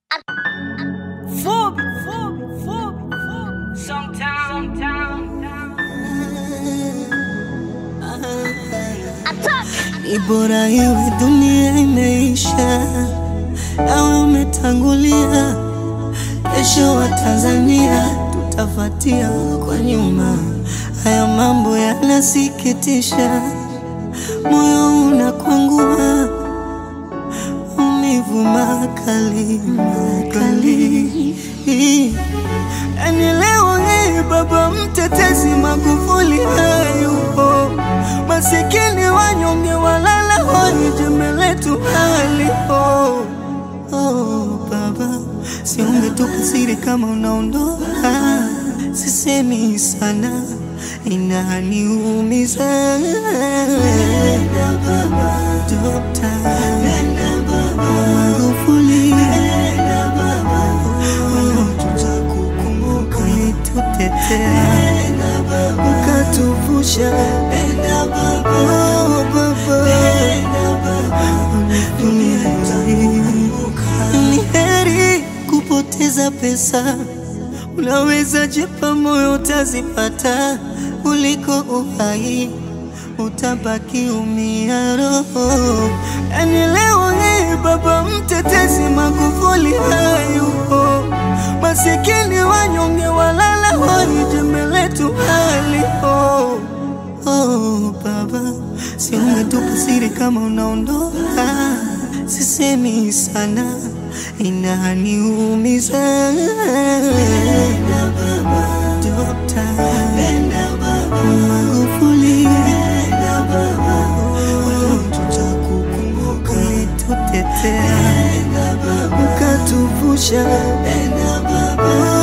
Fubi, fubi, fubi, fubi. Sometime, Ni bora iwe dunia imeisha, nawe umetangulia. Kesho wa Tanzania tutafatia kwa nyuma. Haya mambo yanasikitisha, moyo unakwangua, maumivu makali makali. Yani leo hii baba mtetezi Magufuli hayupo, masikini wanyonge walala hoi, jembe letu halipo. Oh, baba, si ungetupa siri kama unaondoka? Sisemi sana, inaniumiza. Dokta Magufuli, tutakukumbuka, ulitutetea ukatuvusha. Oh, baba, ni heri kupoteza pesa, unaweza jipa moyo utazipata, kuliko uhai utabaki umia roho. Yani leo hii baba mtetezi Magufuli hayupo, masikini wanyonge walala hoi, jembe letu halipo. Oh, baba, si ungetupa siri kama unaondoka? Sisemi sana, inaniumiza. Dokta Magufuli, tutakukumbuka, ulitutetea ukatuvusha.